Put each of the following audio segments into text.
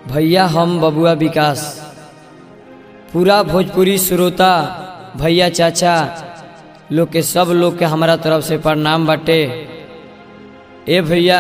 भैया हम बबुआ विकास पूरा भोजपुरी श्रोता भैया चाचा लोग के सब लोग के हमारा तरफ से प्रणाम बाटे ए भैया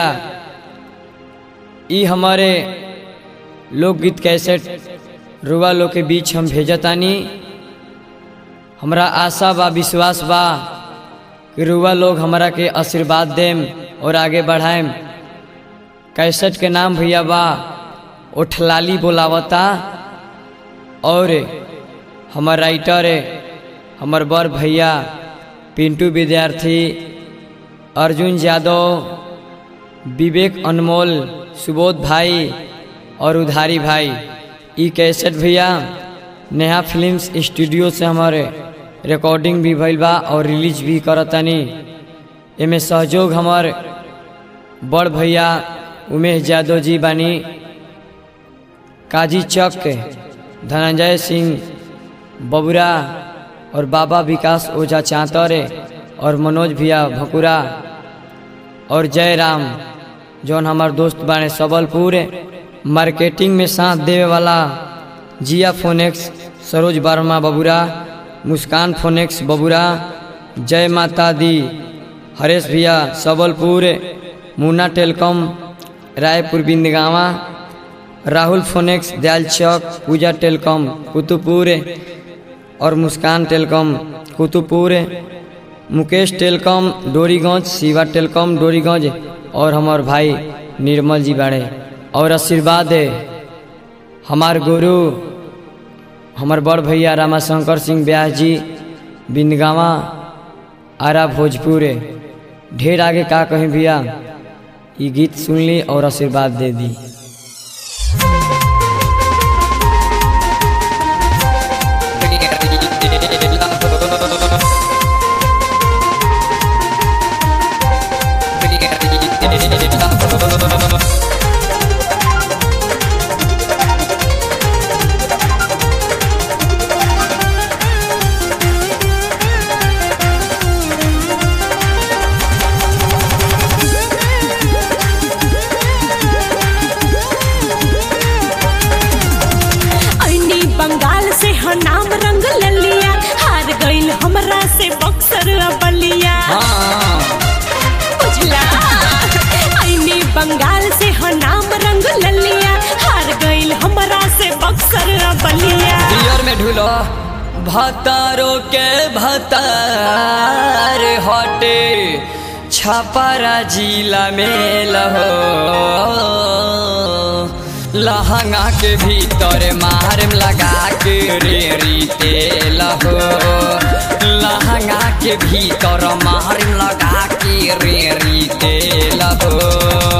ई हमारे लोकगीत कैसेट रुआ लोग के बीच हम भेजतानी हमरा आशा बा विश्वास बा कि रुआ लोग हमरा के आशीर्वाद देम और आगे बढ़ाएम कैसेट के नाम भैया बा ओठलाली बोलावता और हमर राइटर हमर बड़ भैया पिंटू विद्यार्थी अर्जुन यादव विवेक अनमोल सुबोध भाई और उधारी भाई ई कैसेट भैया नेहा फिल्म्स स्टूडियो से हमारे रिकॉर्डिंग भी भइल बा और रिलीज भी करतानी एमे सहयोग हमार बड़ भैया उमेश यादव जी बानी काजी चक धनंजय सिंह बबुरा और बाबा विकास ओझा चांतरे और मनोज भैया भकुरा और जयराम जौन हमार दोस्त बाने सबलपुर मार्केटिंग में साथ देवे वाला जिया फोनेक्स सरोज वर्मा बबुरा मुस्कान फोनेक्स बबुरा जय माता दी हरेश भैया Sabalpur Munna telecom Raipur Bindgawa Rahul Phonex Dayal Chowk Pooja telecom Kutupur और Muskan telecom Kutupur Mukesh telecom Doriganj Shiva telecom Doriganj और हमार भाई निर्मल जी बाड़े और आशीर्वाद हमार गुरु हमार बड़ भैया रामाशंकर सिंह व्यास जी बिंदगावा आरा भोजपुर ढेर आगे का कहीं भैया ये गीत सुन ली और आशीर्वाद दे दी ऐनी बंगाल से ह नाम रंग ललिया हार गइल हमरा से बक्सर बलिया बुझला ऐनी बंगाल से ह नाम रंग ललिया हार गइल हमरा से बक्सर बलिया दियर में ढूलो भतारो के भतार हटे छापारा जिला में लहो लहंगा के भीतर मारम लगा के रेरी तेल हो लहंगा के भीतर मारम लगा के रेरी तेल हो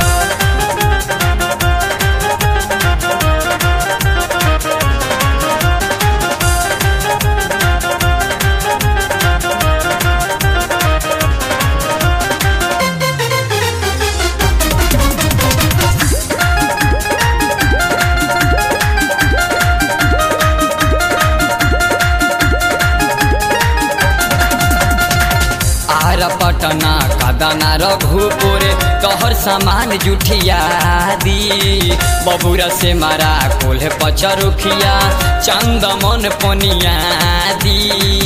आर पटना कदना रघुपुर तोहर सामान जुठिया दी बबुरा से मारा कोल्हे पचरुखिया चंदमन पनिया दी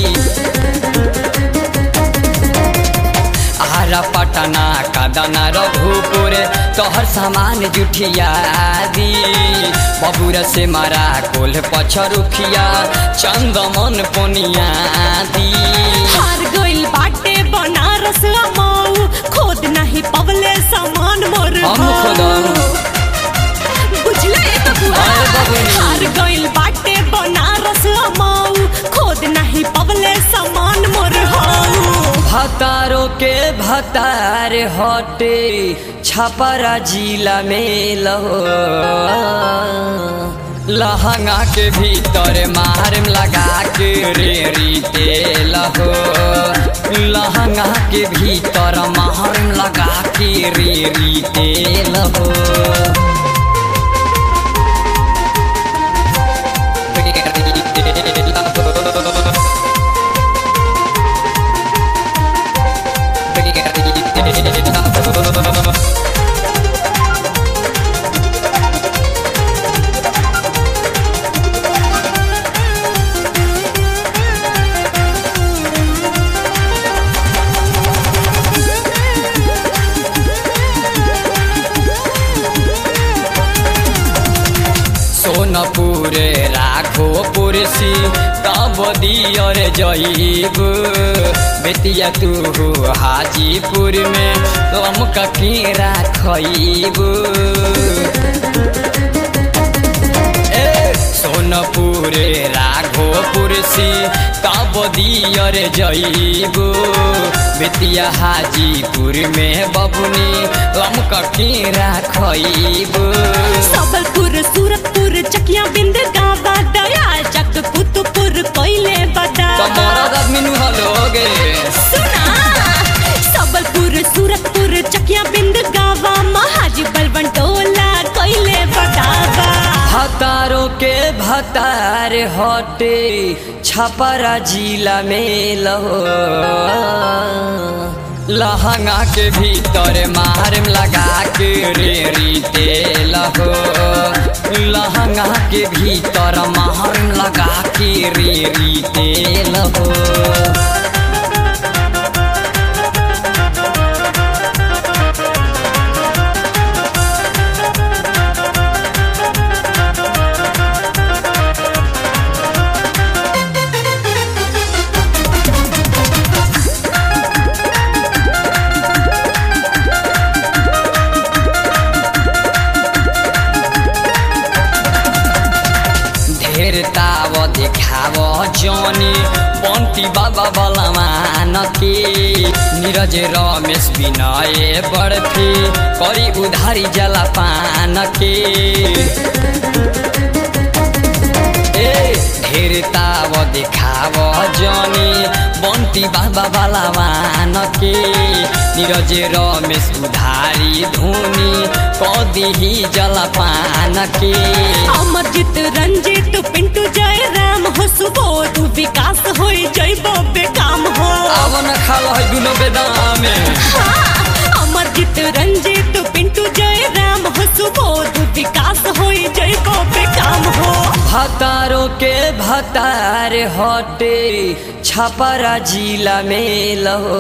आरा पटना कदना रघुपुर तोहर सामान जुठिया दी बबुरा से मारा कोल्हे पचरुखिया चंदमन पनिया दी हार गइल बाटे बनारस मऊ खोद नहीं पवले सामान मोर हम खोदम। बुझले बबुआ अरे बबुनी। हार गइल बाटे बनारस मऊ खोद नहीं पवले सामान मोर हऊ भतारो के भतार हटे छपरा जिला में लहो लहंगा के भीतर मारम लगा के रेरी तेल हो लहंगा के भीतर मारम लगा के रेरी तेल हो रेरी तेल हो सोनपुर राघोपुर सी तब दियर जईब बेतिया तू हाजीपुर में हम ककीरा खईब ए सोनपुर राघोपुर सी तब दियर जईब बेतिया हाजीपुर में बबुनी हम ककीरा खईब सबलपुर सूरतपुर चकिया बिंद गावा दयाल चक कुतुपुर कोइले बता कमरद आदमी हलोगे सुना सबलपुर सूरतपुर चकिया बिंद गावा महाजी बलवन टोला कोइले बतावा भतारों के भतार हटे छपरा जिला में लहो लहंगा के भीतर मार लगा के रेरी तेल हो लहंगा के भीतर मार लगा के रेरी तेल हो ढेर ताव देखाव जनी बंटी बाबा बलमान के नीरज रमेश विनय बर्फी करी उधारी जला पान के ए ढेर ताव देखाव जनी बंटी बाबा बलमान के नीरज रमेश उधारी धुनी कदी जला पान के अमरजीत रंजीत पिंटू जय राम हो सुबोध विकास हो जैबो बेकाम हो अब न खाल है दुनो बेदामे हाँ, अमरजीत रंजीत पिंटू जय राम हो सुबोध विकास हो जैबो बेकाम हो भतारों के भतार हटे छपरा जिला में लहो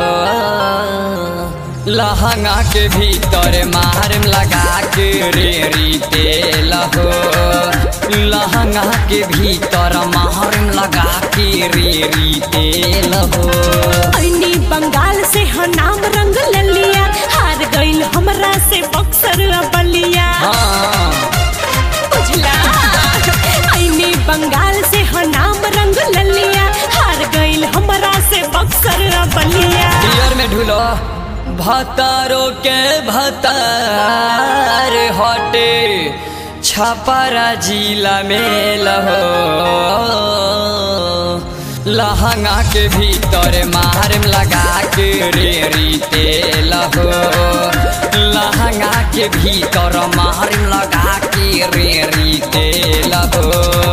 लहंगा के भीतर मार लगा के रेरी तेल हो लहंगा के भीतर मार लगा के रेरी तेल हो ऐनी बंगाल से ह नाम रंग ललिया हार गइल हमरा से बक्सर बलिया हाँ बुझला ऐनी बंगाल से ह नाम रंग ललिया हार गइल हमरा से बक्सर बलिया बियर में ढूलो भतारो के भतार हटे छपरा जिला में लहो लहंगा के भीतर मार लगा के रेरी तेल हो लहंगा के भीतर मार लगा के रेरी तेल हो